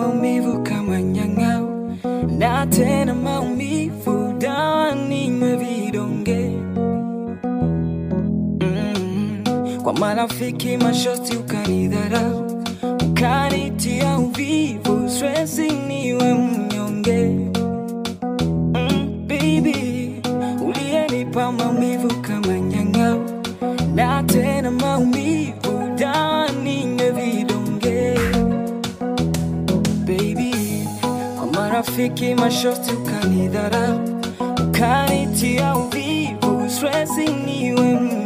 maumivu kama nyang'au, na tena maumivu, dawa ninywe vidonge mm. Kwa marafiki mashosti ukanidharau, ukanitia uvivu, stresi niwe mnyonge mm, baby, uliyenipa maumivu kama nyang'au, na tena maumivu, dawa ninywe vidonge baby, kwa marafiki mashosti ukanidharau, ukanitia uvivu, stresi niwe mnyonge